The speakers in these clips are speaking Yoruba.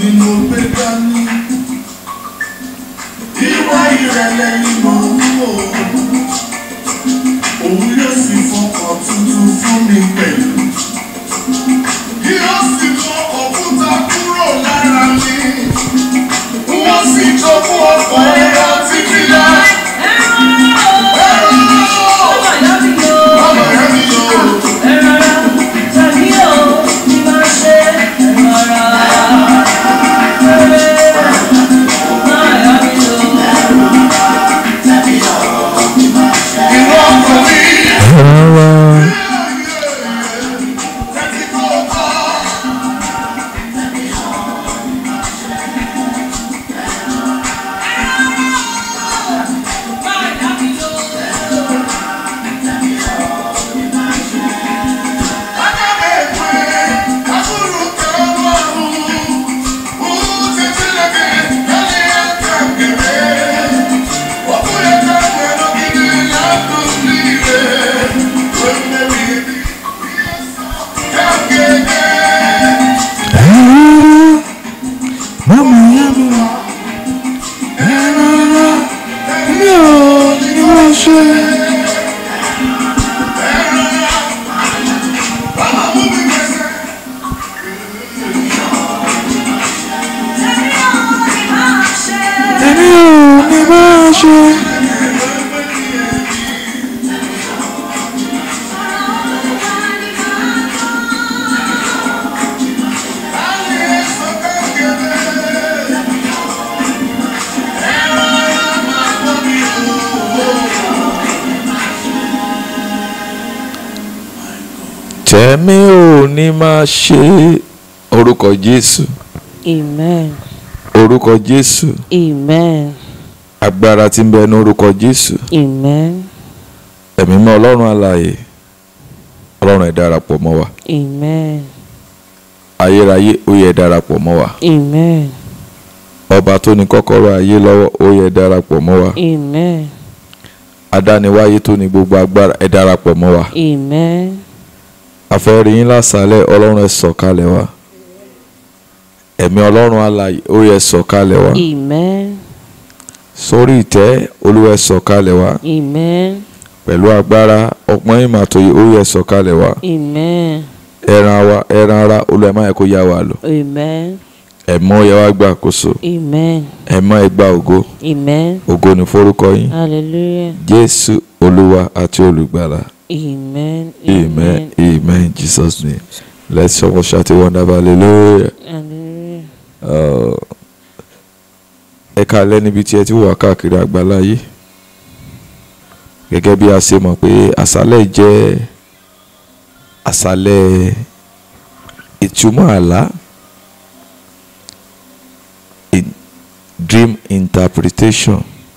ni mo gbé dání. Ìwà ìrẹ̀lẹ̀ ni mo ń wò. Òun yóò sì fọkàn tuntun fún mi pẹ̀lú. Yóò sì mọ òkúta kúrò lára mi. Wọ́n sì jogún ọkọ̀ ẹ̀rọ títí láì. Ọmọ ìyá mi yóò. Inú ọkọ̀ mi. rárá Tẹ́tí kó o kọ́. mama ya mi rárá mi ò ní wọ́n ṣe. èmi ò ní máa ṣe. tẹ̀mí ò ní máa ṣe orúkọ jésù Amen. orúkọ jésù Amen. agbára tí ń bẹ ní orúkọ jésù Amen. ẹ̀mí mọ́ ọlọ́run alààyè ọlọ́run ẹ̀ darapọ̀ mọ́ wa Amen. ayérayé ó yẹ darapọ̀ mọ́ wa Amen. ọba tó ní kọ́kọ́rọ́ ayé lọ́wọ́ ó yẹ darapọ̀ mọ́ wa Amen. adániwáyé tó ní gbogbo agbára ẹ̀ darapọ̀ mọ́ wa Amen. afẹ́rí yín lásàálẹ̀ ọlọ́run ẹ̀ sọ̀kalẹ̀ wa ẹ̀mí ọlọ́run alààyè ó yẹ sọ̀kalẹ̀ wa Amen. sórí ìtẹ́ olúwa ẹ̀ sọ̀kalẹ̀ wa Amen. pẹ̀lú agbára ọpọ́n ìmọ̀ àtòyè ó yẹ sọ̀kalẹ̀ wa Amen. ẹran wa ẹran ara olúwa ẹ̀ má yẹ kó yá wa lọ Amen. ẹ̀mọ́ yẹ wá gbà àkóso Amen. ẹ̀mọ́ ẹ gba ògo Amen. ògo ní forúkọ yín Hallelujah. jésù olúwa àti olùgbàlà Amen. amen amen in jesus name let's all shout a wonderful hallelujah. Hallelujah. Uh, ẹ káalẹ́ níbi tí ẹ ti wà káàkiri àgbáláyé gẹ́gẹ́ bí a ṣe mọ̀ pé àṣálẹ̀ jẹ́ àṣálẹ̀ ìtumọ̀ àlá in- dream interpretation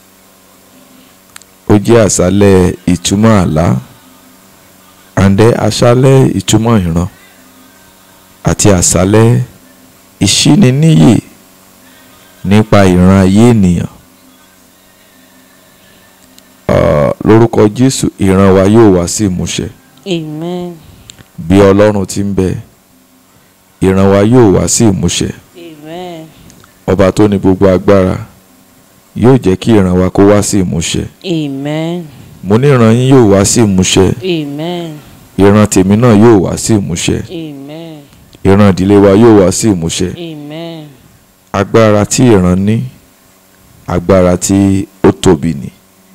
ó jẹ́ àṣálẹ̀ ìtumọ̀ àlá and then àṣálẹ̀ ìtumọ̀ ìran àti àṣálẹ̀ ìṣíniníyè nípa ìran ayé ènìyàn Ah, lórúkọ jésù ìran wa yóò wá sí ìmúṣẹ Amen. bí ọlọ́run ti ń bẹ ìran wa yóò wá sí ìmúṣẹ Amen. ọba tó ní gbogbo agbára yóò jẹ́ kí ìran wa kó wá sí ìmúṣẹ Amen. mo ní ìran yín yóò wá sí ìmúṣẹ Amen. ìran tèmi náà yóò wá sí ìmúṣẹ Amen. ìran ìdílé wa yóò wá sí ìmúṣẹ Amen. agbára tí ìran ní agbára tí ó tóbi ni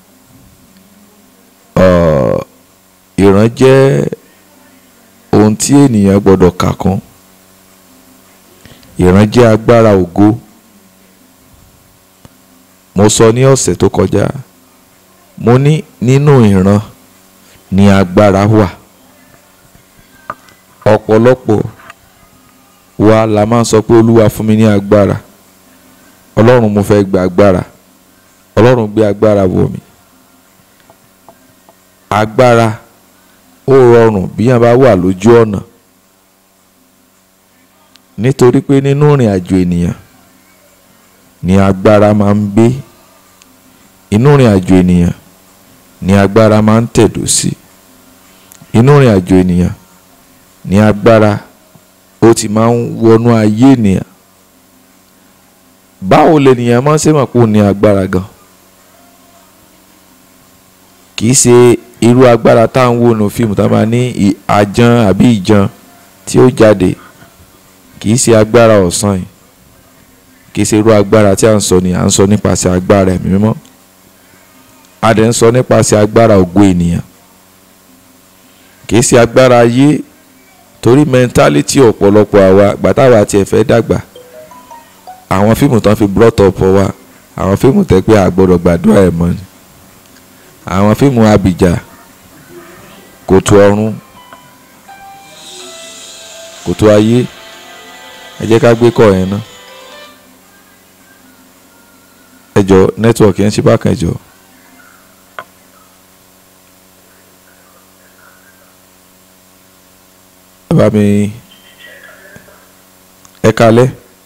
Ọ̀, ìran jẹ́ ohun tí ènìyàn gbọ́dọ̀ kà kún ìran jẹ́ agbára ògo mo sọ ní ọ̀sẹ̀ tó kọjá mo ní nínú ìran ni agbára wà ọ̀pọ̀lọpọ̀ wa la máa ń sọ pé olúwa fún mi ní agbára ọlọ́run mo fẹ́ gba agbára ọlọ́run gbé agbára wọ̀ mí agbára ó rọrùn bí yàn bá wà lójú ọ̀nà nítorí pé nínú ìrìn àjò ènìyàn ni agbára máa ń gbé inú ìrìn àjò ènìyàn ni agbára máa ń tẹ̀dó sí inú ìrìn àjò ènìyàn ni agbára ó ti máa ń wọnú ayé ènìyàn báwo lènìyàn máa ń ṣe mọ̀ pé ó ní agbára gan kì í ṣe irú agbára tá à ń wò nù fíìmù tá a máa ní ì- àjàn àbí ìjan tí ó jáde kì í ṣe agbára ọ̀sán yìí kì í ṣe irú agbára tí à ń sọ ni à ń sọ nípasẹ̀ agbára ẹ̀mí mímọ́ a dẹ̀ ń sọ nípasẹ̀ agbára ògo ènìyàn kì í ṣe agbára ayé torí mẹ́ńtálítì ọ̀pọ̀lọpọ̀ àwa gbàtàwà tiẹ̀ fẹ́ dàgbà àwọn fíìmù tán fi brought up wa àwọn fíìmù tẹ́ pé a gbọ́dọ̀ gbàdúrà ẹ̀ mọ́ ni àwọn fíìmù abìjà kòtò ọ̀run kòtò ayé ẹ jẹ́ ká gbé kọ́ yẹn ná ẹ jọ nẹ́tíwọ̀kì yẹn ṣe bákan ẹ jọ. ẹ bá mi ẹ kalẹ́.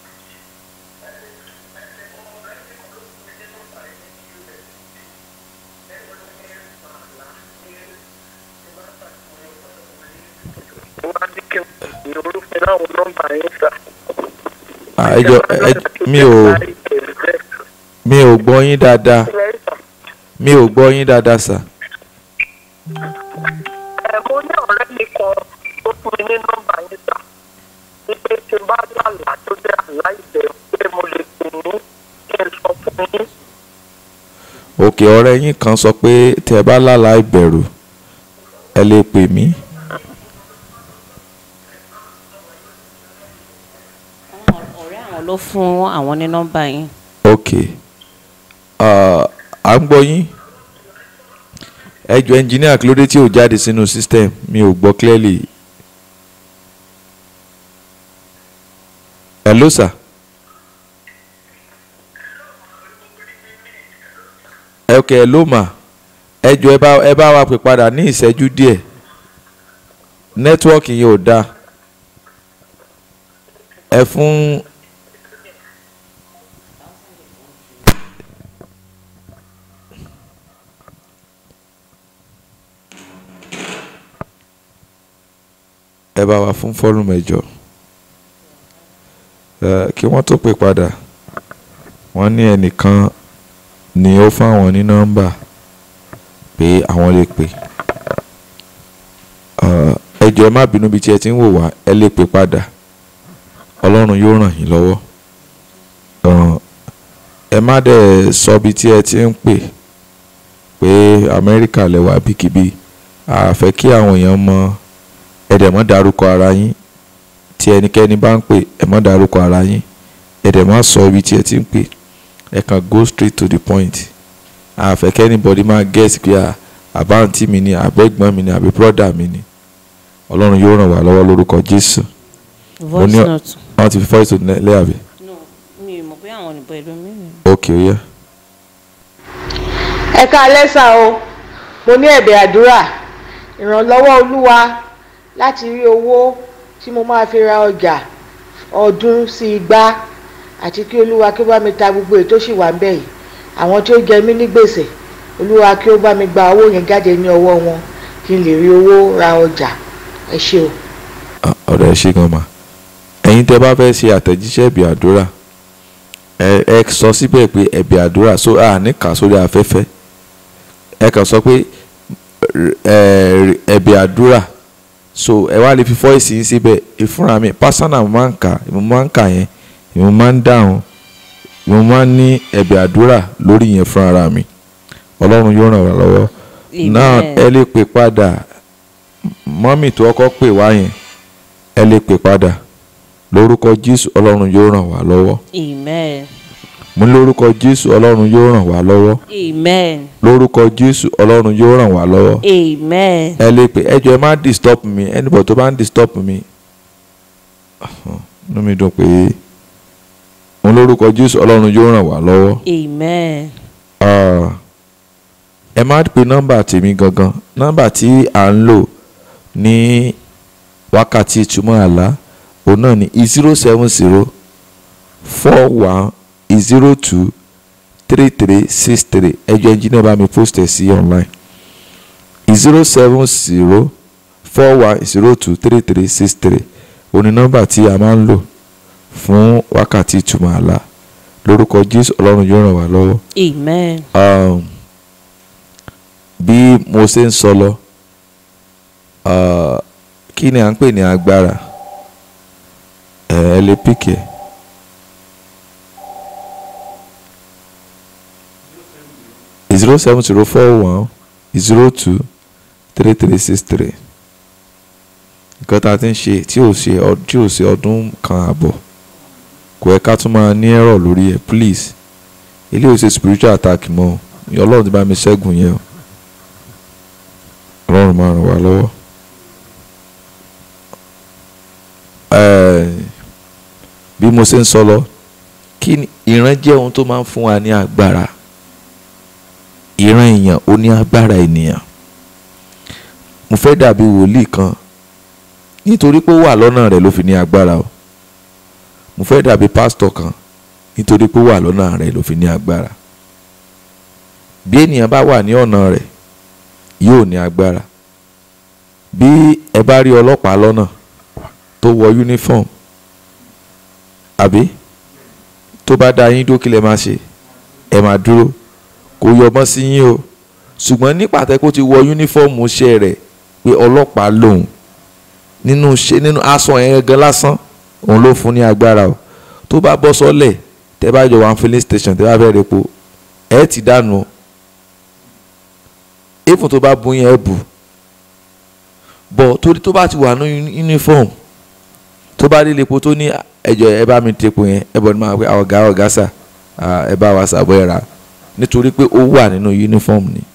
wá ní kí n ní orúkọ láwọn nọ́mbà yín sà. Ah, ẹ jọ ẹ mi ò mi ò gbọ́ yín dáadáa mi ò gbọ́ yín dáadáa sà. ẹ mo ní ọ̀rẹ́ mi kan tó fún mi ní nọ́mbà yín sà. wípé tí n bá lálàá tó jẹ́ àlá ìbẹ̀rù pé mo lè pè ní kí n sọ fún yín. òkè ọ̀rẹ́ yín kan sọ pé tẹ́ ẹ bá lálàá ìbẹ̀rù ẹ lè pè mí. ọ̀rẹ́ àwọn ló fún àwọn ní nọ́mbà yín. ok Ah, à ń gbọ́ yín ẹ jọ ẹnjìníà kí ló dé tí ò jáde sínú system mi ò gbọ́ clearly. hello sir. ẹ ok hello ma ẹ jọ ẹ bá ẹ bá wa pè padà ní ìṣẹ́jú díẹ̀ nẹ́tíwọ́ọ̀kì yẹn ò dáa ẹ fún ẹ bá wa fún fọ́ọ̀lù mẹ́jọ ẹ kí wọ́n tó pè padà wọ́n ní ẹnìkan ni ó fáwọn ní nọ́mbà pé àwọn lè pè Ẹ, ẹ jọ̀ọ́ ẹ má bínú bí tí ẹ ti ń wò wá ẹ lè pè padà ọlọ́run yóò ràn yín lọ́wọ́ Ẹ, ẹ má dẹ̀ sọ bí tí ẹ ti ń pè pé amẹ́ríkà lẹ́wà bíkíbi àfẹ́ kí àwọn èèyàn mọ ẹ dẹ̀ mọ́ dárúkọ ara yín tí ẹnikẹ́ni bá ń pè ẹ mọ́ dárúkọ ara yín ẹ dẹ̀ má sọ ibi tí ẹ ti ń pè ẹ kàn go straight to the point àfẹ́ kí anybody máa guess pé à, àbáǹtí mi ni àbẹ́gbọ́n mi ni àbí brọ́dà mi ni ọlọ́run yóò ràn wá lọ́wọ́ lórúkọ jésù voice ní- note. wọ́n ti fi voice note lẹ́ àbí no mi ò mọ̀ pé àwọn òyìnbó ìlú mi ni. ok ó yẹ. ẹ káalẹ́ sà o mo ní ẹ̀bẹ̀ àdúrà ìrànlọ́wọ́ olúwa láti rí owó tí mo máa fi ra ọjà ọdún sí igbá àti kí olúwa kí ó bá mi ta gbogbo èyí tó sì wà ń bẹ̀ yìí àwọn tí ó jẹ mí ní gbèsè olúwa kí ó bá mi gba owó yẹn jáde ní ọwọ́ wọn kí n lè rí owó ra ọjà ẹ ṣé o. Ah, ọ̀rọ̀ ẹ ṣe gan ma ẹ̀yin tẹ́ bá fẹ́ ṣe àtẹ̀jíṣẹ́ ẹ̀bì àdúrà ẹ ẹ sọ síbẹ̀ pé ẹ̀bì àdúrà so à ní kà sórí afẹ́fẹ́ ẹ kàn sọ pé ẹ ẹ̀bì àdúrà so ẹ wá lè fi fọ́ìsì yín síbẹ̀ ìfúnra mi pásánà mo máa ń kà mo máa ń kà yẹn mo máa ń dáhùn mo máa ń ní ẹ̀bì àdúrà lórí yẹn fúnra mi ọlọ́run yóò ràn wá lọ́wọ́ náà Amen. ẹ lè pè padà mọ́mì tó ọkọ pè wá yẹn ẹ lè pè padà lórúkọ jésù ọlọ́run yóò ràn wá lọ́wọ́ amen mú lórúkọ jésù ọlọ́run yóò ràn wá lọ́wọ́ amen lórúkọ jésù ọlọ́run yóò ràn wá lọ́wọ́ amen ẹ lè pè ẹ jọ̀ọ́ ẹ má disturb mi anybody tó bá ń disturb mi Ahàn, inú mi dùn pé mú lórúkọ jésù ọlọ́run yóò ràn wá lọ́wọ́ amen Ah, ẹ má pe nọ́mbà tèmi gangan nọ́mbà tí à ń lò ní wákàtí ìtumọ̀ àlá òun náà ní zero seven zero four one zero two three three six three ẹjọ́ ẹnjìnìá bá mi post ẹ̀ sí online zero seven zero four one zero two three three six three òun ní nọ́mbà tí a máa ń lò fún wákàtí ìtumọ̀ àlá lórúkọ jésù ọlọ́run yóò ràn wá lọ́wọ́ Amen. um, bí mo ṣe ń sọ lọ uh, kí ni à ń pè ní agbára ẹ ẹ lè píkì ẹ. zero seven zero four one zero two three three six three nǹkan tá a ti ń ṣe tí ò ṣe ọ- tí ò ṣe ọdún kan àbọ̀ kò ẹ ká tún máa ní ẹ̀rọ lórí ẹ̀ please ilé ò ṣe spiritual attack mọ́ o. ọlọ́run ti bá mi ṣẹ́gun yẹn o ọlọ́run máa ràn wá lọ́wọ́. Eh, bí mo ṣe ń sọ lọ kí ni ìran jẹ́ ohun tó máa ń fún wa ní agbára ìran èèyàn ó ní agbára ènìyàn mo fẹ́ dàbí wòlíì kan nítorí pé ó wà lọ́nà rẹ̀ ló fi ní agbára o mo fẹ́ dàbí pásítọ̀ kan nítorí pé ó wà lọ́nà rẹ̀ ló fi ní agbára bí ènìyàn bá wà ní ọ̀nà rẹ̀ yóò ní agbára bí ẹ bá rí ọlọ́pàá lọ́nà tó wọ uniform àbí tó bá dá yín dókè lẹ́ máa ṣe ẹ máa dúró kò yọmọ sí yín o ṣùgbọ́n ní pàtẹ́ kó ti wọ yúnífọ́ọ̀mù iṣẹ́ rẹ̀ pé ọlọ́pàá lòun nínú ṣe nínú aṣọ yẹn gan lásán òun ló fún ní agbára o tó bá bọ́ sọ́lẹ̀ tẹ́ bá jọ wà filling station tẹ́ bá fẹ́ repo ẹ ti dànù o even tó bá bu yẹn ẹ bù bọ̀ torí tó bá ti wà ní uniform tó bá délé epo tó ní ẹjọ ẹ bá mi tepo yẹn ẹ bọ̀ ní máa pẹ́ ọ̀gá ọ̀gá sà ah, ẹ bá wa sàbọ̀ ẹ̀ rà nítorí pé ó wà nínú uniform ni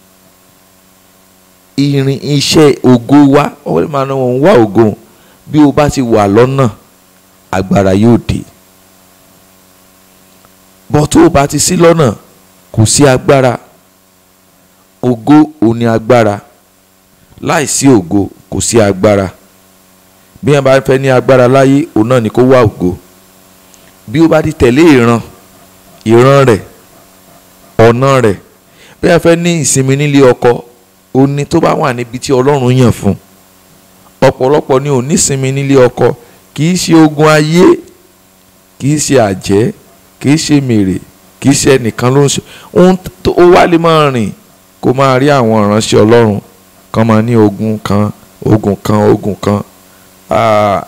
irin iṣẹ́ ògo wa ọ̀rẹ́ máa ní wọn wá ògo bí o bá ti wà lọ́nà agbára yóò dé bọ́ tó o bá ti sí lọ́nà kò sí agbára ògo ò ní agbára láìsí ògo kò sí agbára bí wọn bá fẹ́ ní agbára láyé òun náà ni kó wá ògo bí ó bá ti tẹ̀lé ìran ìran rẹ̀ ọ̀nà rẹ̀ bí wọn fẹ́ ní ìsinmi nílé ọkọ ó ní tó bá wà níbi tí ọlọ́run yàn fún ọ̀pọ̀lọpọ̀ ni ò ní ìsinmi nílé ọkọ kì í ṣe ogun ayé kì í ṣe àjẹ́ kì í ṣe mèrè kì í ṣe ẹnìkan ló ń ṣe ohun tó ó wá lè máa rìn kó máa rí àwọn ìránṣẹ́ ọlọ́run kan máa ní ogun kan ogun kan ogun kan ah,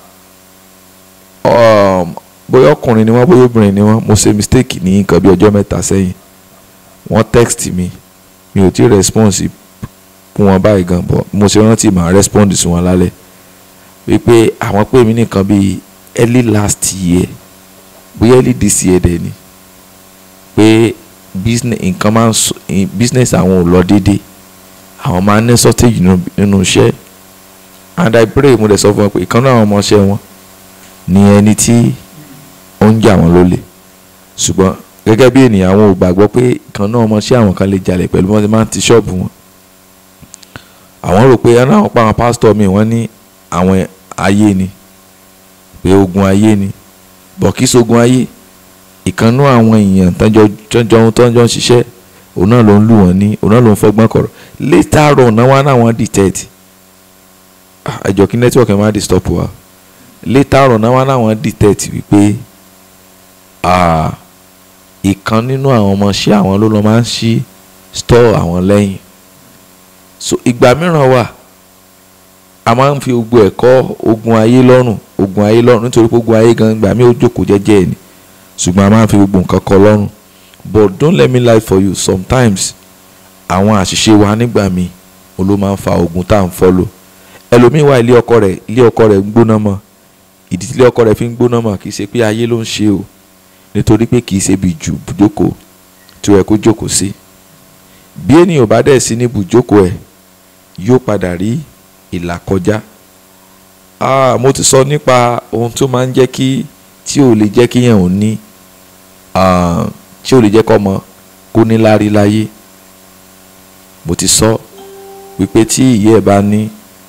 um, bóyá ọkùnrin ni wọ́n bóyá obìnrin ni wọ́n mo ṣe mistake ní nǹkan bí ọjọ́ mẹ́ta sẹ́yìn wọ́n text mi mi ò tí response fún wọn báyìí gan bọ̀ mo ṣe rántí màá respond sí wọn lálẹ́ wípé àwọn pè mí nìkan bíi early last year bóyá early this year dẹ̀ ni pé business nǹkan máa ń sọ business àwọn ò lọ déédéé àwọn máa ń ní shortage nínú nínú iṣẹ́ and I pray mo dẹ̀ sọ fún wọn pé ìkan náà àwọn ọmọọṣẹ́ wọn ni ẹni tí ó ń jà wọ́n lólè ṣùgbọ́n gẹ́gẹ́ bí ènìyàn àwọn ò gbàgbọ́ pé ìkan náà ọmọọṣẹ́ àwọn kan lè jalè pẹ̀lú bí wọ́n ti máa ń ti ṣọ́ọ̀bù wọn àwọn rò pé ẹnu àwọn pa àwọn pásítọ̀ mi wọ́n ní àwọn ayé ni pé ogun ayé ni bọ̀ kí sogun ayé ìkànnú àwọn èèyàn tọ́jọ́ tọ́jọ́ tọ́jọ́ ń ṣiṣẹ́ òun náà ló ń lù wọ́n ní òun náà ló ń fọgbọ́n kọ̀rọ̀ later on náà wá náà wọ́n detect Ah, ẹjọ́ kí network ẹ̀ máa disturb wa later on náà wá náà wọ́n detect wípé ah, ìkan nínú àwọn ọmọọṣẹ́ àwọn ló lọ máa ń ṣí store àwọn lẹ́yìn so ìgbà mìíràn wà a máa ń fi gbogbo ẹ̀kọ́ ogun ayé lọ́rùn ogun ayé lọ́rùn nítorí pé ogun ayé gan gbà mí ó jókòó jẹ́jẹ́ ẹ̀ ni ṣùgbọ́n a máa ń fi gbogbo nǹkan kọ́ lọ́rùn but don't let me lie for you sometimes àwọn àṣìṣe wa nígbà míì òun ló máa ń fa ogun tá à ń fọ́lò ẹlòmíín wà ilé ọkọ rẹ̀ ilé ọkọ rẹ̀ ń gbóná mọ́ ìdí tí ilé ọkọ rẹ̀ fi ń gbóná mọ́ kì í ṣe pé ayé ló ń ṣe o nítorí pé kì í ṣe bí ju bùjókòó tí ó yẹ kó jókòó sí bí ènìyàn bá dẹ̀ sí ní bùjókòó ẹ̀ yóò padà rí ìlà kọjá ah mo ti sọ nípa ohun tó máa ń jẹ́ kí tí ò lè jẹ́ kíyàn ò ní ah, tí ò lè jẹ́ kọ́mọ kó ní lárí láyé mo ti sọ wípé tí ìyá ẹ̀ bá ní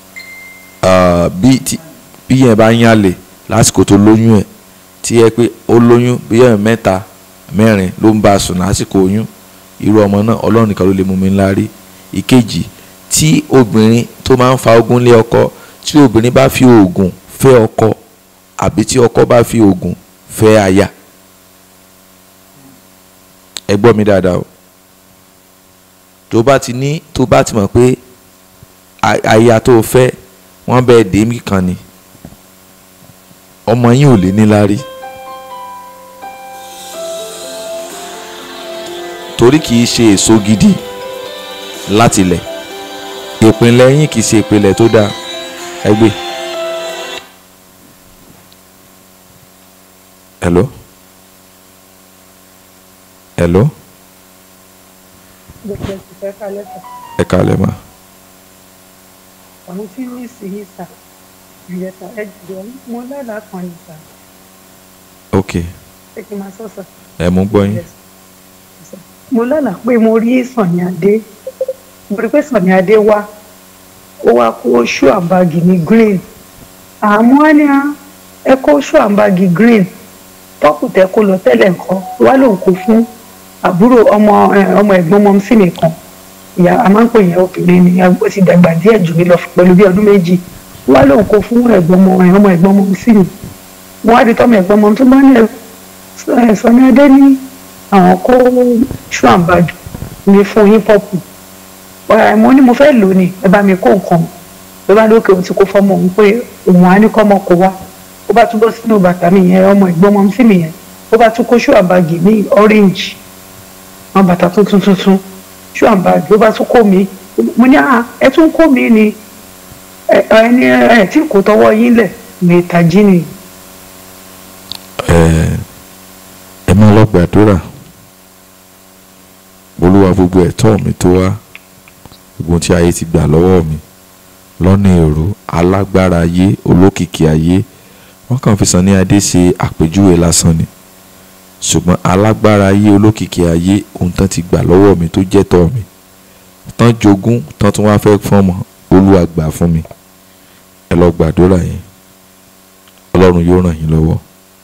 ah, bí tí- bí yẹn bá yálè lásìkò tó lóyún ẹ̀ tí ẹ pé ó lóyún bí ẹ̀ mẹ́ta mẹ́rin ló ń bá a sùn lásìkò oyún irú ọmọ náà ọlọ́run nìkan ló lè mú mi ńlá rí ìkejì tí obìnrin tó máa ń fa ogun lé ọkọ tí obìnrin bá fi oògùn fẹ́ ọkọ àbí tí ọkọ bá fi oògùn fẹ́ aya ẹ gbọ́ mi dáadáa o tó bá ti ní tó bá ti mọ̀ pé a- aya tó o fẹ́ wọ́n bẹ́ẹ̀ dé mí kan ni ọmọ yín ò lè níláárí torí kì í ṣe èso gidi láti ilẹ̀ ìpínlẹ̀ yín kì í ṣe ìpínlẹ̀ tó dáa ẹ gbé. hello hello gbogbo ẹsùn fẹ́ ká lẹ́sà ẹ kálẹ̀ ma àwọn tí ní sí yìí sà ìyẹ̀sà ẹ jọ mo lálàá kan ní sà ok ṣé kí n máa sọ sà. ẹ mú gbọ́ yín Yes, sà. mo lálàá pé mo rí Sànní Adé mo rí pé Sànní Adé wá ó wá kó ṣú àbáàgì ní green àmọ́ á ní á, ẹ kó ṣú àbáàgì green tọ́pù tẹ kó lọ tẹ́lẹ̀ nǹkan wá lòun kó fún àbúrò ọmọ ẹ, ọmọ ẹ̀gbọ́n ọmọ sí mi kan ìyá a máa ń pè yẹn obìnrin ni ó ti dàgbà díẹ̀ jù mí lọ pẹ̀lú bí ọdún méjì wá lòun kó fún ẹ̀gbọ́n ọmọ ẹ, ọmọ ẹ̀gbọ́n ọmọ sí mi wọ́n á di tọ́mọ ẹ̀gbọ́n ọmọ tó bá ní ẹ ẹ, Sànní Adé ní àwọn kó ṣú àbájù ní fún yín pọ́pù ọ̀rẹ́ mo ní mo fẹ́ lò ní ẹ bá mi kó nǹkan ló bá lókè òun ti kó fọ́mọ òun pé òun á ní kọ́mọ kó wá ó bá tún bọ́ sínú bàtà mi yẹn ọmọ ìgbọ́n ọmọ sí mi yẹn ó bá tún kó ṣú àbájì ní orange àwọn bàtà tuntun tuntun ṣú àbájì ó bá tún kó mi mo ní à ẹ tún kó mi ni ẹ ẹ ní ẹ tí kò tọwọ́ yín lẹ̀ mi tají ni ẹ ẹ máa lọ gbàdúrà olúwa gbogbo ẹ̀tọ́ mi tó wá gbogbo tí ayé ti gbà lọ́wọ́ mi lọ́nà èrò alágbára ayé olókìkí ayé wọ́n kàn fi Sànní Adé ṣe àpèjúwe lásán ni ṣùgbọ́n alágbára ayé olókìkí ayé ohun tán ti gbà lọ́wọ́ mi tó jẹ́ tọ́ mi tán jogún tán tún wá fẹ́ fọ́mọ olúwa gbà fún mi ẹ lọ gbàdúrà yẹn ọlọ́run yóò ràn yín lọ́wọ́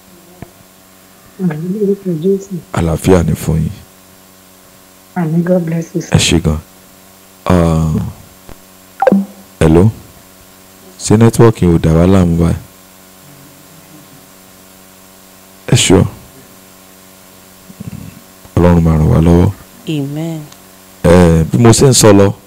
àmì lórúkọ Jésù àlàáfíà ni fún yín àmì God bless you ẹ ṣe gan Ah, hello ṣé nẹ́tíwọ́ọ̀kì ò dà wá láàmú báyìí ẹ ṣọ́ ọlọ́run máa ràn wá lọ́wọ́ amen Eh, bí mo ṣe ń sọ lọ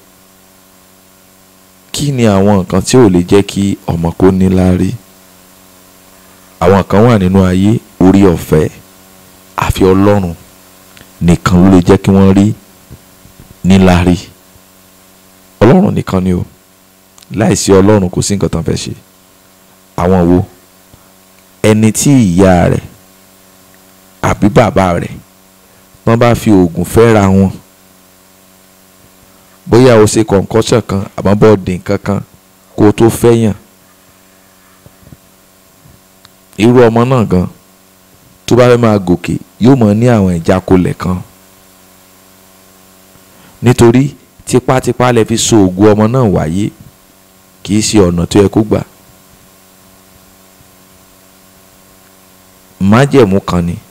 kí ni àwọn nǹkan tí ò lè jẹ́ kí ọmọ kó níláárí àwọn kan wà nínú ayé orí ọ̀fẹ́ àfi ọlọ́run nìkan ló lè jẹ́ kí wọ́n rí níláárí ọlọ́run nìkan ni o láìsí ọlọ́run kò sí nǹkan tán fẹ́ ṣe àwọn wo ẹni tí ìyá rẹ̀ àbí bàbá rẹ̀ wọ́n bá fi oògùn fẹ́ra wọn bóyá o ṣe kọ̀ǹkọ́ṣọ̀ kan àmọ́ bọ́ dín kankan kó o tó fẹ́yàn irú ọmọ náà gan tó bá fẹ́ máa gòkè yóò mọ̀ ní àwọn ìjákulẹ̀ kan nítorí tipátipá lẹ fi so ògùn ọmọ náà wáyé kì í ṣe ọ̀nà tó yẹ kó gbà májẹ̀mú kan ni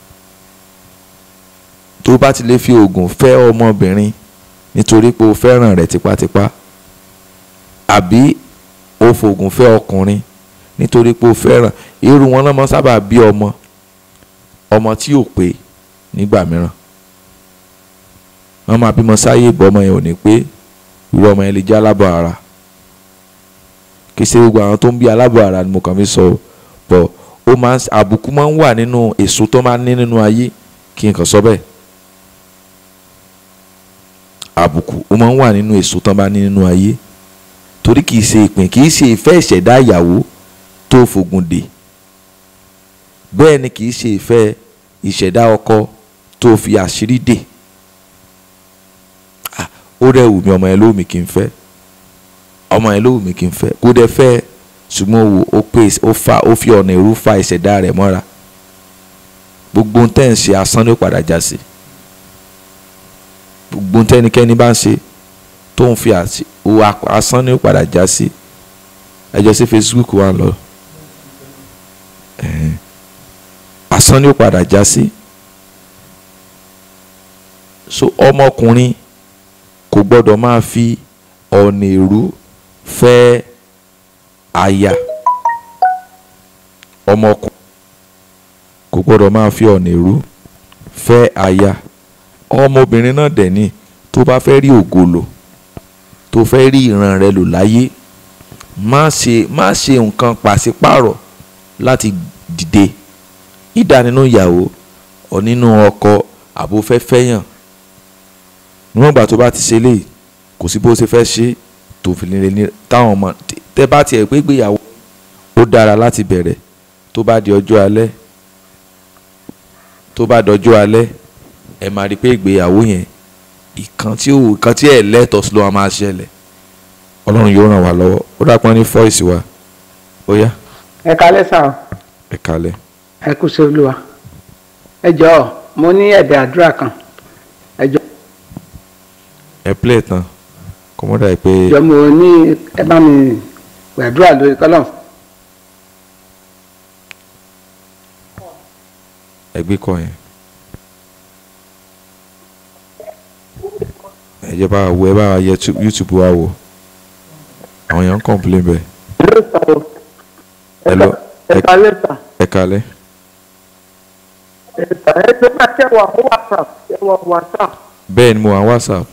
tó bá ti lè fi oògùn fẹ́ ọmọbìnrin nítorí pé o fẹ́ràn rẹ̀ tipátipá àbí o fògùn fẹ́ ọkùnrin nítorí pé o fẹ́ràn irú wọn náà máa sábà bí ọmọ ọmọ tí ò pé nígbà mìíràn wọ́n máa bímọ sáyé ìbọn ọmọ yẹn ò ní pé irú ọmọ yẹn lè jẹ́ alábọ̀ ara kì í ṣe gbogbo àwọn tó ń bí alábọ̀ ara ni mo kàn fi sọ bọ̀ ó máa ń àbùkù máa ń wà nínú èso tó máa ń ní nínú ayé kí n kàn sọ bẹ́ẹ̀ àbùkù ó máa ń wà nínú èso tán bá ní nínú ayé torí kìí ṣe ìpín kìí ṣe ìfẹ́ ìṣẹ̀dá ìyàwó tó fògùn dè bẹ́ẹ̀ ni kìí ṣe ìfẹ́ ìṣẹ̀dá ọkọ tó fi àṣírí dè Ah, ó rẹ̀ wù mí ọmọ yẹn ló wù mí kí n fẹ́ ọmọ yẹn ló wù mí kí n fẹ́ kó dẹ̀ fẹ́ ṣùgbọ́n wò ó pè ó fa ó fi ọ̀nà ìrú fa ìṣẹ̀dá rẹ̀ mọ́ra gbogbo ohun tẹ́ ń ṣe asán ló padà já sí gbogbo ohun tẹ́nikẹ́ni bá ń ṣe tó ń fi àṣì- o a- asán ní ó padà já sí ẹjọ́ sí Facebook wa lọ Ẹ̀hẹ́n. asán ní ó padà já sí so ọmọkùnrin kò gbọ́dọ̀ máa fi ọ̀nà èrú fẹ́ aya ọmọkùnrin kò gbọ́dọ̀ máa fi ọ̀nà èrú fẹ́ aya ọmọbìnrin náà dẹ̀ ni tó bá fẹ́ rí ògo lò tó fẹ́ rí ìran rẹ lò láyé má ṣe má ṣe nǹkan pàṣípàrọ̀ láti dìde ìdá nínú ìyàwó ọ nínú ọkọ àbò fẹ́ fẹ́yàn níwọ̀n ìgbà tó bá ti ṣe léyìí kò sí bó ṣe fẹ́ ṣe tó fi lè ní táwọn ọmọ tẹ bá tiẹ̀ pé gbéyàwó ó dára láti bẹ̀rẹ̀ tó bá di ọjọ́ alẹ́ tó bá dọjọ́ alẹ́ ẹ máa rí i pé ìgbéyàwó yẹn ìkan tí ò ìkan tí ẹ̀ lẹ́tọ̀ọ́ sí ló máa ṣẹlẹ̀ ọlọ́run yóò ràn wá lọ́wọ́ ó dàpọ̀ ní fọ́ìsì wa ó yá ẹ kalẹ́ sà o ẹ kalẹ̀ ẹ kú sí olúwa ẹ jọ̀ọ́ mo ní ẹ̀bẹ̀ àdúrà kan ẹ jọ̀ọ́ ẹ play tán kọ́mọ́dà yìí pé jọ̀ọ́ mo ní ẹ bá mi gbàdúrà lórí kọ́lọ́n ẹ gbé kọ́ yẹn ẹ jẹ́ bá wa wo ẹ bá wa yẹ tu- YouTube wa wò àwọn èèyàn ń complain bẹ́ẹ̀ Hello. ẹ kalẹ́ sà ẹ kalẹ̀ ẹ sà ẹ ṣe máa ṣe wà fún whatsapp ṣe wà fún whatsapp bẹ́ẹ̀ ni mo wà ní WhatsApp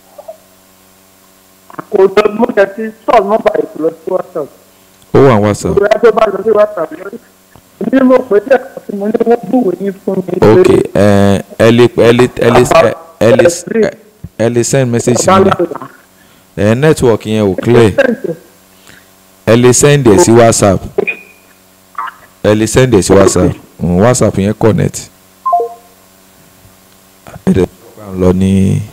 àkójọ mo jẹ ti sọ nọ́mbà ìpìlọ sí whatsapp ó wà ní WhatsApp ìrora tó bá lọ sí whatsapp lórí ní mo pè é tẹ̀sán tí mo ní wọ́n búwèé yín fún mi. ok ẹ ẹ lè ẹ lè ẹ lè ẹ lè ẹ lè send message sí mi ẹ network yẹn ò clear ẹ lè send ẹ sí WhatsApp ẹ lè send ẹ sí WhatsApp mm, WhatsApp yẹn connect ẹ dẹ̀ bá ń lọ ní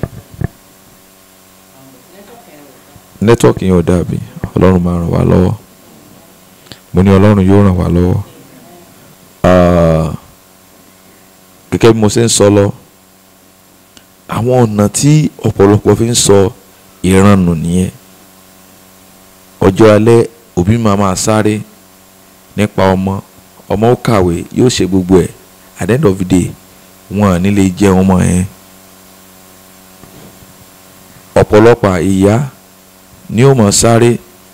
network yẹn ò dàbí ọlọ́run máa ràn wá lọ́wọ́ mo ní ọlọ́run yóò ràn wá lọ́wọ́ Ah, gẹ́gẹ́ bí mo ṣe ń sọ lọ àwọn ọ̀nà tí ọ̀pọ̀lọpọ̀ fi ń sọ ìran nù nìyẹn ọjọ́ alẹ́ òbí máa máa sáré nípa ọmọ ọmọ ó kàwé yóò ṣe gbogbo ẹ̀ at the end of the day wọn à ní lè jẹ ọmọ yẹn ọ̀pọ̀lọpọ̀ ìyá ni ó mọ̀ sáré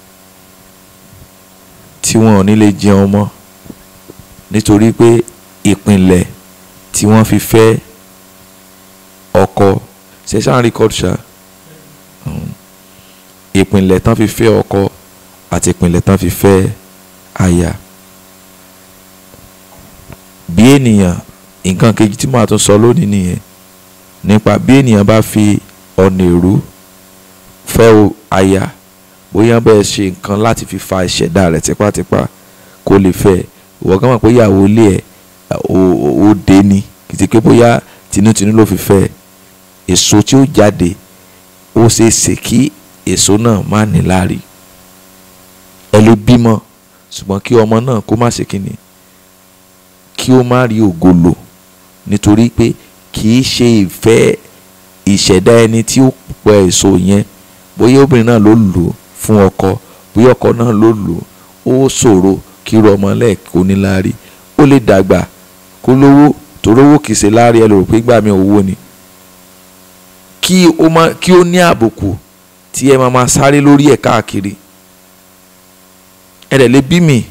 tí wọn ò ní lè jẹ ọmọ nítorí pé ìpìnlẹ̀ tí wọ́n fi fẹ́ ọkọ ṣẹ̀ṣán record ṣá Mm. ìpìnlẹ̀ tán fi fẹ́ ọkọ àti ìpìnlẹ̀ tán fi fẹ́ aya bí ènìyàn nǹkan kejì tí màá tún sọ lónìí nìyẹn nípa bí ènìyàn bá fi ọ̀nà èrú fẹ́ o aya bóyá bẹ́ẹ̀ ṣe nǹkan láti fi fa ìṣẹ̀dá rẹ̀ tipátipá kó lè fẹ́ ẹ ìwọ gán mọ̀ pé ìyàwó ilé ẹ̀ ó ó dé ni kìtì pé bóyá tinútinú ló fi fẹ́ ẹ èso tí ó jáde ó ṣeé ṣe kí èso náà má ní láárí ẹ lè bímọ ṣùgbọ́n kí ọmọ náà kó má ṣe kíni kí ó má rí ògo lò nítorí pé kì í ṣe ìfẹ́ ìṣẹ̀dá ẹni tí ó pẹ èso yẹn bóyá obìnrin náà ló lò ó fún ọkọ bóyá ọkọ náà ló lò ó ó ṣòro kí irú ọmọ lẹ́ẹ̀kọ́ ní láárí ó lè dàgbà kó lówó torówó kìí ṣe láárí ẹ lè rò pé gbà mí owó ni kí ó má kí ó ní àbùkù tí ẹ máa máa sáré lórí ẹ̀ káàkiri ẹ dẹ̀ lè bí mi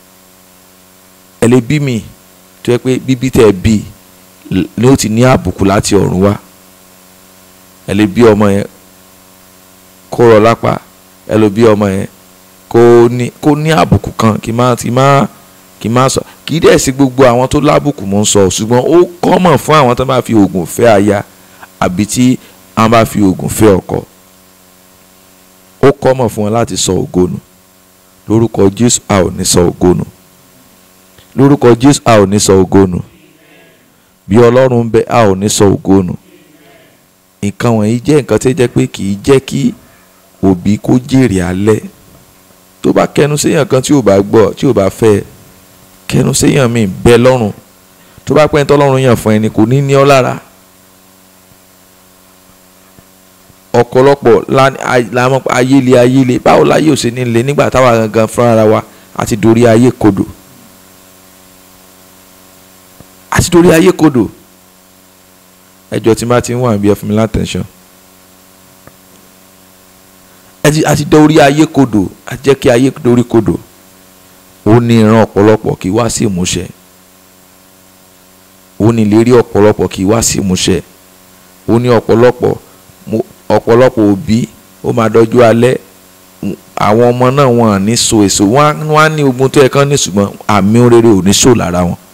ẹ lè bí mi tó yẹ pé bíbí tẹ̀ bí ni ó ti ní àbùkù láti ọ̀run wá ẹ lè bí ọmọ yẹn kó rọ lápá ẹ lè bí ọmọ yẹn kó ní kó ní àbùkù kan kì má kì má kì má sọ kì í dẹ̀ sí gbogbo àwọn tó lábùkù mò ń sọ ṣùgbọ́n ó kọ́mọ̀ fún àwọn tó bá fi oògùn fẹ́ aya àbí tí àwọn bá fi oògùn fẹ́ ọkọ ó kọ́mọ̀ fún wọn láti sọ ògo nù lórúkọ Jésù a ò ní sọ ògo nù lórúkọ Jésù a ò ní sọ ògo nù bí Ọlọ́run ń bẹ a ò ní sọ ògo nù nǹkan wọ̀nyí jẹ́ nǹkan tí ó jẹ́ pé kì í jẹ́ kí òbí kó jèrè alẹ́ tó bá kẹnu séèyàn kan tí ò bá gbọ́ tí ò bá fẹ́ kẹnu séèyàn míì bẹ lọ́rùn tó bá pẹ́ ń tọ́lọ́run yàn fún ẹni kò ní ní ọ́ lára ọ̀pọ̀lọpọ̀ làmọ́ ayéle ayéle báwo láyé ò ṣe ní le nígbà táwa gangan fúnra wa àti dorí ayé kodò àti dorí ayé kodò ẹjọ́ tí má ti ń wà bí ẹ fún mi látẹ̀sán àti dorí ayé kodò àti jẹ́ kí ayé dorí kodò ó ní ìran ọ̀pọ̀lọpọ̀ kì í wá sí ìmúṣẹ ó ní ìlérí ọ̀pọ̀lọpọ̀ kì í wá sí ìmúṣẹ ó ní ọ̀pọ̀lọpọ̀ mo- ọ̀pọ̀lọpọ̀ òbí ó máa dọ́jú alẹ́ m- àwọn ọmọ náà wọn à ní so èso wọn á- wọn á ní ogun tó yẹ kán ní ṣùgbọ́n àmì rere ò ní so lára wọn.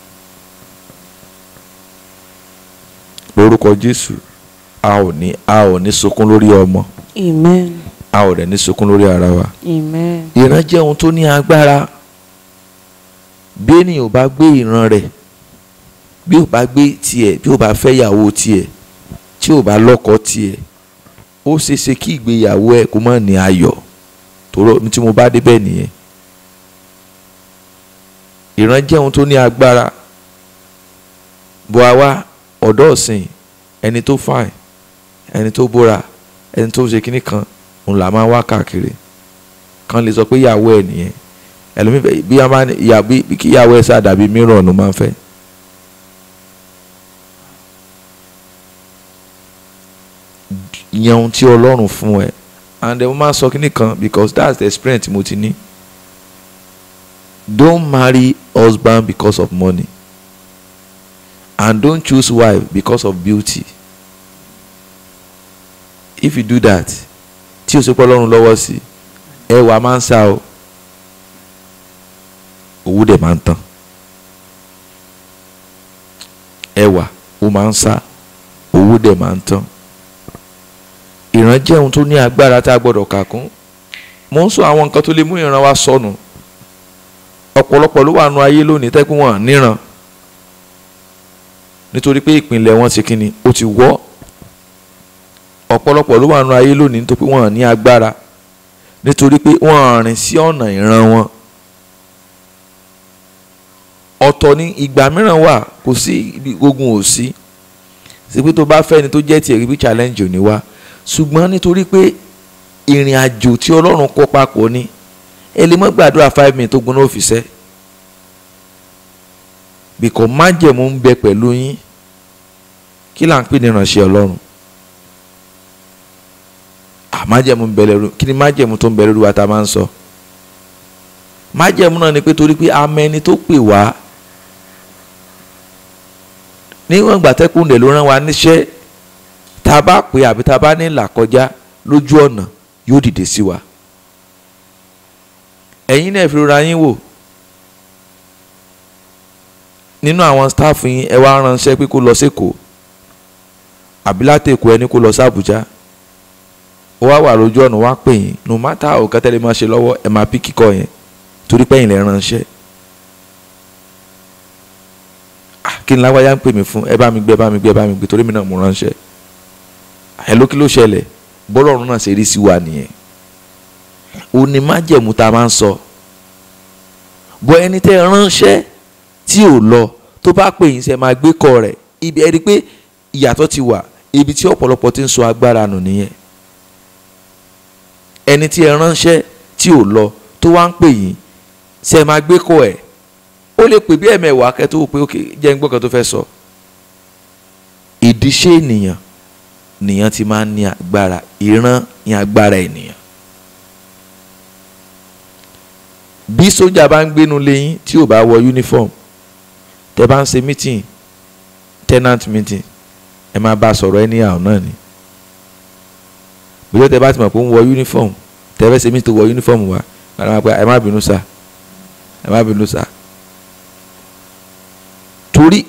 lórúkọ Jésù a ò ní a ò ní sunkún lórí ọmọ Amen. a ò dẹ̀ ní sunkún lórí ara wa. Amen. ìran jẹ́ ohun tó ní agbára bí ènìyàn ò bá gbé ìran rẹ̀ bí ò bá gbé tiẹ̀ bí ò bá fẹ́ ìyàwó tiẹ̀ tí ò bá lọ́kọ tiẹ̀ ó ṣeéṣe kí ìgbéyàwó ẹ̀ kó má ní ayọ̀ tòró tí mo bá débẹ̀ nìyẹn ìran jẹ́ ohun tó ní agbára bó a wá ọ̀dọ́ ọ̀sìn ẹni tó fine ẹni tó bóra ẹni tó ṣe kinní kan òun là máa wá káàkiri kan lè sọ pé ìyàwó ẹ nìyẹn ẹlòmíì fẹ́ bí wọn bá ní ìyá bí bí kí ìyàwó ẹ sáà dàbí mìíràn ló máa ń fẹ́. yẹn ohun tí ọlọ́run fún ẹ and then mo máa sọ kíní kan because that's the experience mo ti ní don't marry husband because of money and don't choose wife because of beauty if you do that tí o ṣe pé ọlọ́run lọ́wọ́ sí i ẹwà máa ń sá o owó dẹ̀ máa ń tán ẹwà ó máa ń sá owó dẹ̀ máa ń tán ìran jẹ́ ohun tó ní agbára tá a gbọ́dọ̀ kà kún mo ń sọ àwọn nǹkan tó lè mú ìran wa sọnù ọ̀pọ̀lọpọ̀ ló wà nù ayé lónìí tẹ́kun wọn níran nítorí pé ìpìlẹ̀ wọn ti kíni ó ti wọ́ ọ̀pọ̀lọpọ̀ ló wà nù ayé lónìí nítorí pé wọn ní agbára nítorí pé wọ́n rìn sí ọ̀nà ìran wọn ọ̀tọ̀ ní ìgbà mìíràn wà kò sí ibi ogun ò sí sí pé tó bá fẹ́ ni tó jẹ́ tiẹ̀ rí challenge ò ní wá ṣùgbọ́n nítorí pé ìrìn àjò tí ọlọ́run kó papọ̀ ni ẹ lè mọ́ gbàdúrà five minutes tó gbóná òfìsẹ́ bìkọ́ májẹ̀mú ń bẹ pẹ̀lú yín kí là ń pè ní ìránṣẹ́ ọlọ́run májẹ̀mú ń bẹ lẹ́rú kí ni májẹ̀mú tó ń bẹ lẹ́rú wa ta máa ń sọ májẹ̀mú náà ni pé torí pé amẹni tó pè wá níwọ̀n ìgbà tẹ́kùn ló rán wa níṣẹ́ tá a bá pè àbí tá a bá ní là kọjá lójú ọ̀nà yóò dìde sí wa ẹ̀yin náà fi rora yín wò nínú àwọn staff yín ẹ wá ránṣẹ́ pé kó lọ sí Èkó àbí láti Èkó ẹni kó lọ sí Àbújá ó wá wà lójú ọ̀nà wá pè yín no matter how kẹ́tẹ́lẹ́ máa ṣe lọ́wọ́ ẹ máa pí kíkọ́ yẹn torí pé ẹ̀yin lè ránṣẹ́ ah kí ni lágbájá ń pè mí fún ẹ bá mi gbé ẹ bá mi gbé ẹ bá mi gbé torí mi náà mo ránṣẹ́ ẹ ló kí ló ṣẹlẹ̀ bọ́lọ̀ ọ̀run náà ṣe rí sí wa nìyẹn ó ní májẹ̀mú tá a máa ń sọ bọ́ ẹni tẹ́ ránṣẹ́ tí ò lọ tó bá pè yín sẹ́ máa gbé kọ rẹ̀ ibi ẹ rí i pé ìyàtọ̀ ti wà ibi tí ọ̀pọ̀lọpọ̀ ti ń sọ agbára nù nìyẹn ẹni tí ẹ ránṣẹ́ tí ò lọ tó wá ń pè yín ṣe máa gbé kọ ẹ̀ ó lè pè bí ẹ̀mẹ̀wàá kẹ́ tó pé ókè jẹ́ ń gbọ́ kan tó fẹ́ sọ. ìdíṣẹ́ ènìyàn nìyẹn ti máa ń ní agbára ìran ní agbára ènìyàn. bí sójà bá ń gbénu léyìn tí ò bá wọ uniform tẹ bá ń ṣe meeting tenant meeting ẹ máa bá a sọ̀rọ̀ anyhow náà ni bí ó tẹ bá ti mọ̀ pé ń wọ uniform tẹ fẹ́ ṣe mí tó wọ uniform wa ẹ máa pẹ́ ẹ má bínú sá ẹ má bínú sá torí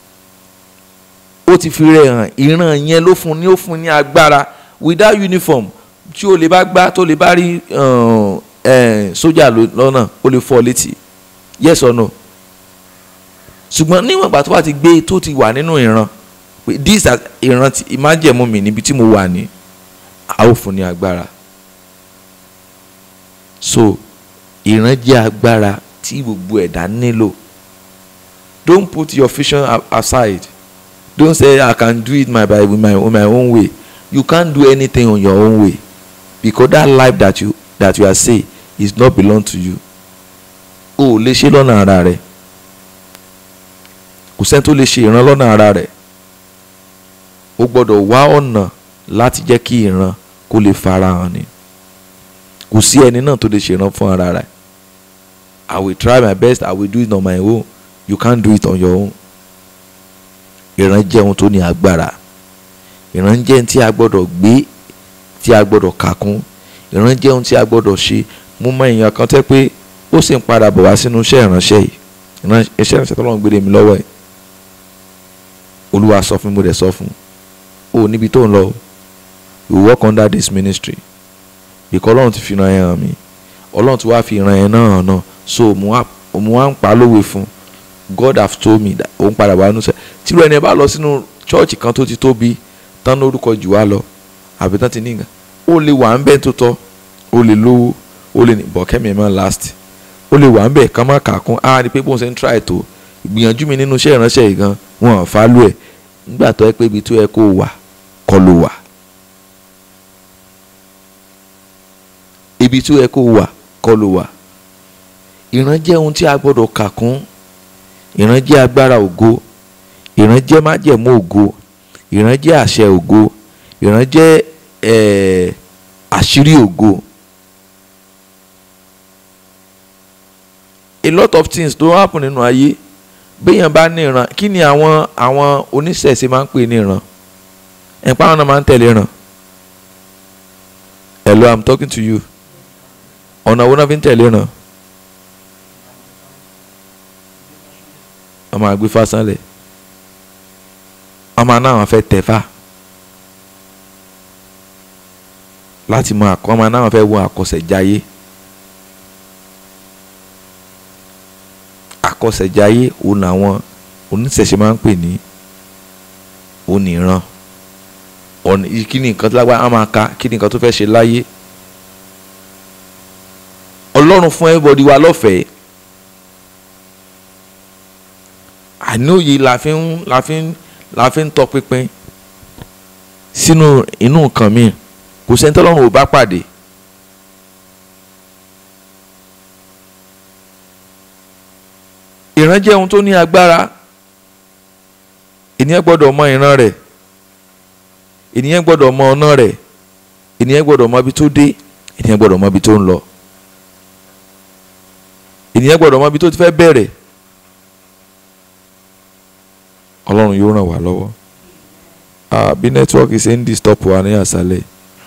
ó ti fi rẹ̀ hàn ìran yẹn ló fún ní ó fún ní agbára without uniform tí o lè bá gbá tó lè bá rí sójà lọ́nà ó lè fọ́ létí yes or no ṣùgbọ́n níwọ̀n ìgbà tó bá ti gbé tó ti wà nínú ìran pé this ìran ìmájẹ̀mú mi níbi tí mo wà ní a ó fún ní agbára so ìran jẹ́ agbára tí gbogbo ẹ̀dá nílò don't put your vision aside don't say I can do it my by with my, with my own way you can't do anything on your own way because that life that you that you are say is not belong to you o ò lè ṣe lọ́nà ara rẹ̀ kò sẹ́ni tó lè ṣe ìran lọ́nà ara rẹ̀ o gbọ́dọ̀ wá ọ̀nà láti jẹ́ kí ìran kó lè farahàn ni kò sí ẹni náà tó lè ṣèràn fún ara rẹ̀ I will try my best I will do it on my own you can't do it on your own ìran jẹ́ ohun tó ní agbára ìran jẹ́ ohun tí a gbọ́dọ̀ gbé tí a gbọ́dọ̀ kà kún ìran jẹ́ ohun tí a gbọ́dọ̀ ṣe mo mọ èèyàn kan tẹ́ pé ó sì ń padà bọ̀ wá sínú iṣẹ́ ìránṣẹ́ yìí ìran- iṣẹ́ ìránṣẹ́ tó lọ́n gbére mi lọ́wọ́ ẹ̀ olúwa sọ fún mi mo dẹ̀ sọ fún un ó níbi tó ń lọ o you work under this ministry ìkọ́ ọlọ́run ti fi ìran yẹn hàn mí ọlọ́run ti wá fi ìran yẹn náà hàn náà so mo wá mo wá ń pa á lówe fún un God have told me that òun padà wá nínú sẹ́ tí ìrọ̀ ẹni ẹ bá lọ sínú chọ́ọ̀chì kan tó ti tóbi tán lórúkọ jù wá lọ àbí tán ti ní nǹkan ó lè wà ń bẹ́ẹ̀ tó tọ́ ó lè lówó ó lè ní bọ̀kẹ́mi ẹ̀ máa last ó lè wà ń bẹ́ẹ̀ ká má kà kún á rí i pé bóun ṣe ń try tó ìgbìyànjú mi nínú iṣẹ́ ìránṣẹ́ yìí gan wọn ò fálú ẹ̀ nígbà tó yẹ pé ibi tó yẹ kó wà kọ́ ló wà ibi tó yẹ kó wà kọ́ ló wà ìran jẹ́ ohun tí a gbọ́dọ̀ kà kún ìran jẹ́ agbára ògo ìran jẹ́ májẹ̀mú ògo ìran jẹ́ àṣẹ ògo ìran jẹ́ eh, àṣírí ògo a lot of things tó happen nínú ayé béèyàn bá ní ìran kí ni àwọn àwọn oníṣẹ̀ṣe máa ń pè ní ìran ẹ̀pá àwọn náà máa ń tẹ̀lé ìran hello i'm talking to you ọ̀nà wo náà fi ń tẹ̀lé ìran ọmọ àgbẹ̀ fásánlẹ̀ ọmọ náà wọn fẹ́ tẹ̀fà láti mọ àkọ́ ọmọ náà wọn fẹ́ wọ àkọsẹ̀jáyé àkọsẹ̀jáyé òun làwọn oníṣẹ̀ṣe máa ń pè ní oníran ọ̀nà kí ni nǹkan tó lágbára á máa ka kí ni nǹkan tó fẹ́ ṣe láyé ọlọ́run fún everybody wa lọ́fẹ̀ẹ́ àníòye la fi ń la fi ń la fi ń tọpinpin sínú inú nǹkan mi kò sẹ́ni tọ́lọ́run ò bá pàdé ìran jẹ́ ohun tó ní agbára ènìyàn gbọ́dọ̀ mọ ìran rẹ̀ ènìyàn gbọ́dọ̀ mọ ọ̀nà rẹ̀ ènìyàn gbọ́dọ̀ mọ ibi tó dé ènìyàn gbọ́dọ̀ mọ ibi tó ń lọ ènìyàn gbọ́dọ̀ mọ ibi tó ti fẹ́ bẹ̀rẹ̀ ọlọ́run yóò ràn wá lọ́wọ́ Ah, bí nẹ́tíwọ́ọ̀kì ṣe ń disturb wa ní àṣálẹ̀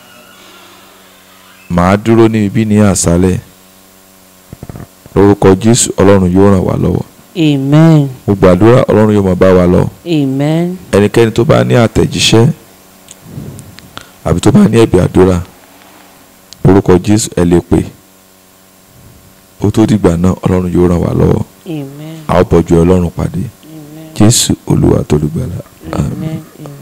màá dúró ní ibi ní àṣálẹ̀ lórúkọ jésù ọlọ́run yóò ràn wá lọ́wọ́ Amen. mo gbàdúrà ọlọ́run yóò máa bá wa lọ Amen. ẹnikẹ́ni tó bá ní àtẹ̀jíṣẹ́ àbí tó bá ní ẹ̀bì àdúrà lórúkọ jésù ẹ lè pè ó tó dìgbà náà ọlọ́run yóò ràn wá lọ́wọ́ Amen. a ó bọ̀jú ọlọ́run pàdé Amen. jésù olúwa tó lùgbàlà àmín. Amen. Amen.